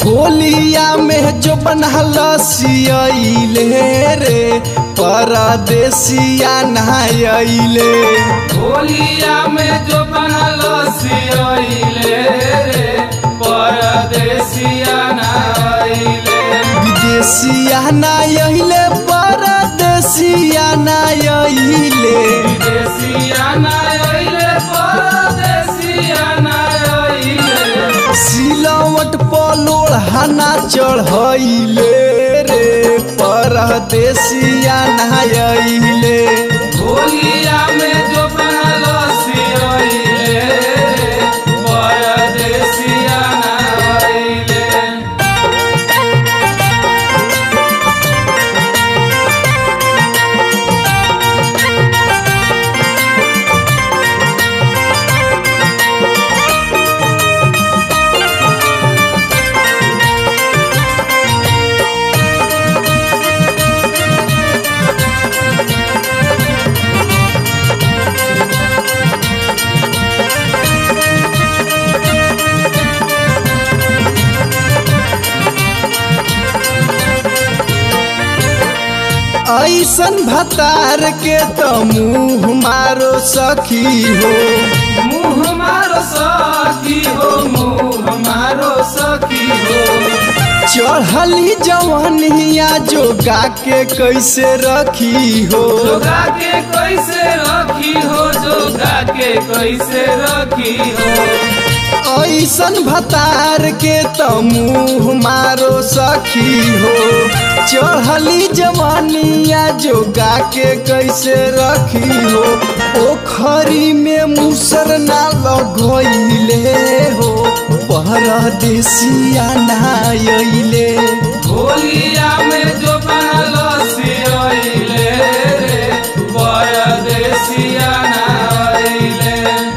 होलिया में जो बनल सियले रे परदेसिया नहायले होलिया में जो बनल सियले रे परदेसिया नाइले विदेशिया नहायले परदेसिया नहायले विदेशिया नाइले परदेसिया नाइले सिलवट पलोड़ हना चढ़ैले रे परदेसिया नहायले होलिया में जो बनल सियले रे परदेसिया नाइले ऐसन भतार के तो मुँह मारो सखी हो मुँह मारो सखी हो मुँह मारो सखी हो चढ़ली जवनिया जोगा के कैसे रखी हो जोगा के कैसे रखी हो जोगा के कैसे रखी हो ऐसन भतार के तो मुँह मारो सखी हो चढ़ली जवानिया जोगा के कैसे रखी हो पोखरी में मुसर ना लगैले हो परदेसिया नायले होलिया में जो बनल सियले रे परदेसिया नाइले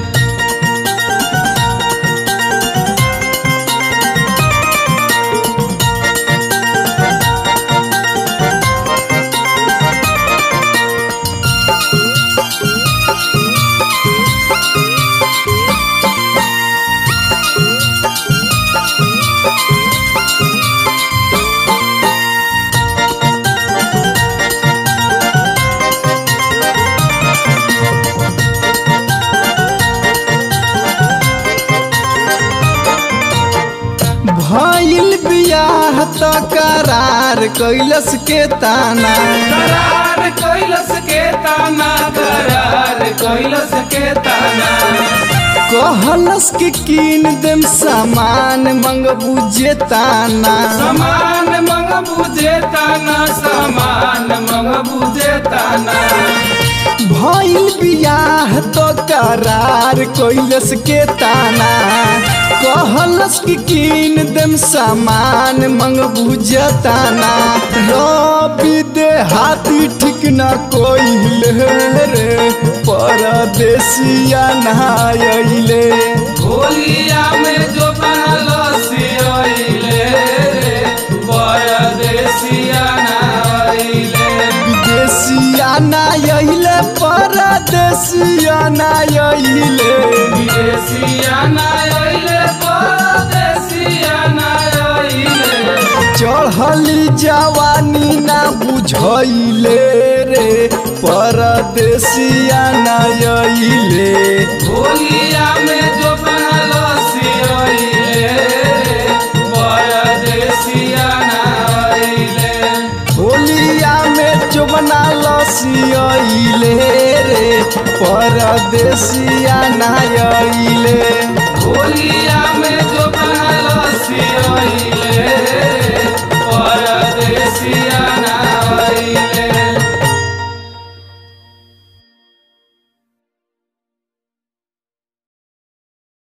भइल बियाह त करार कैलस के ताना करार कैलस के ताना करार कैलस के ताना कहलस कि कीन देम सामान मंगबू जे ताना समान मंग बुझे ताना समान मंग बुझे ताना भइल बियाह त करार कैलस के ताना कहलस कि कीन देम सामान मंगबू जे ताना रवि दे हाथी ठीक न कोइले रे परदेसिया नहायले होलिया में जो बनल सियले रे परदेसिया नाइले विदेशिया नायले परदेशिया नायले विदेशिया नाइले परदेसिया नाइले चढ़ली जवानी ना बुझैले रे परदेशिया नायले होलिया में